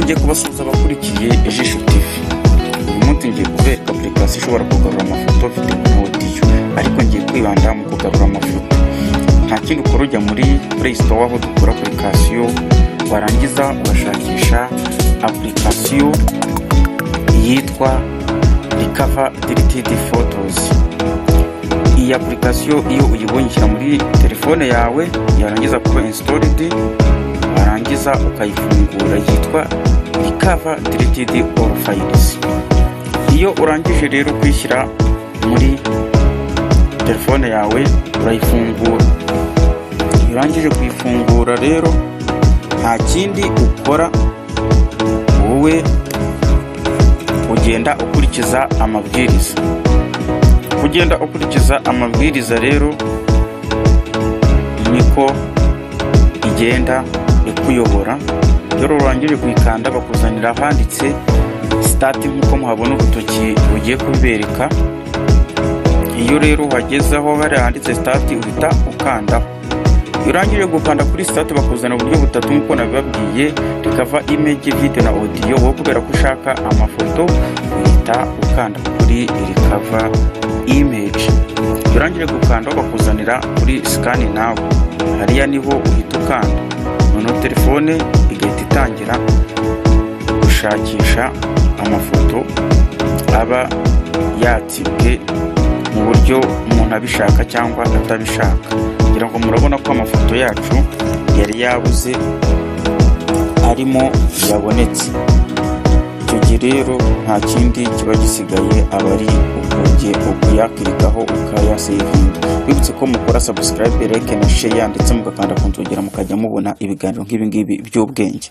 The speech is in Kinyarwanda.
ngiye kubasuhuza abakurikiye ijisho TV uyu munsi ngiye kubereka application ishobora kugarura amafoto video na audio ariko ngiye kwibanda mu kugarura amafoto nta kindi ukora ujya muri play store aho dukora application warangiza ugashakisha application yitwa recover deleted photos iyi application iyo uyibonye ishyira muri telefone yawe yarangiza kuba installed warangiza ukayifungura yitwa recover deleted all files iyo urangije rero kwishyira muri telefone yawe urayifungura iyo urangije kuyifungura rero nta kindi ukora wowe ugenda ukurikiza amabwiriza kugenda ukurikiza amabwiriza rero niko igenda ikuyobora rero urangije kuyikanda bakuzanira ahanditse sitati nk'uko muhabona urutoki rugiye kubereka iyo rero uhagezeho hari ahanditse sitati uhita ukandaho iyo urangije gukanda kuri sitati bakuzanira uburyo butatu nk'uko nabibabwiye rikava image video na audio wowe kubera ko ushaka amafoto uhita ukanda kuri rikava image iyo urangije gukanda bakuzanira kuri sikani nawe hariya niho uhita ukanda noneho telefone igahita itangira gushakisha amafoto aba yatsibwe mu buryo umuntu abishaka cyangwa atabishaka ngira ngo murabona ko amafoto yacu yari yabuze arimo yabonetse icyo gihe rero nta kindi kiba gisigaye aba ari ukujye ukuyakirikaho ukayasevinga bibutse ko mukora subscribe like na share ndetse mugakanda ku nzogera mukajya mubona ibiganiro nk'ibingibi by'ubwenge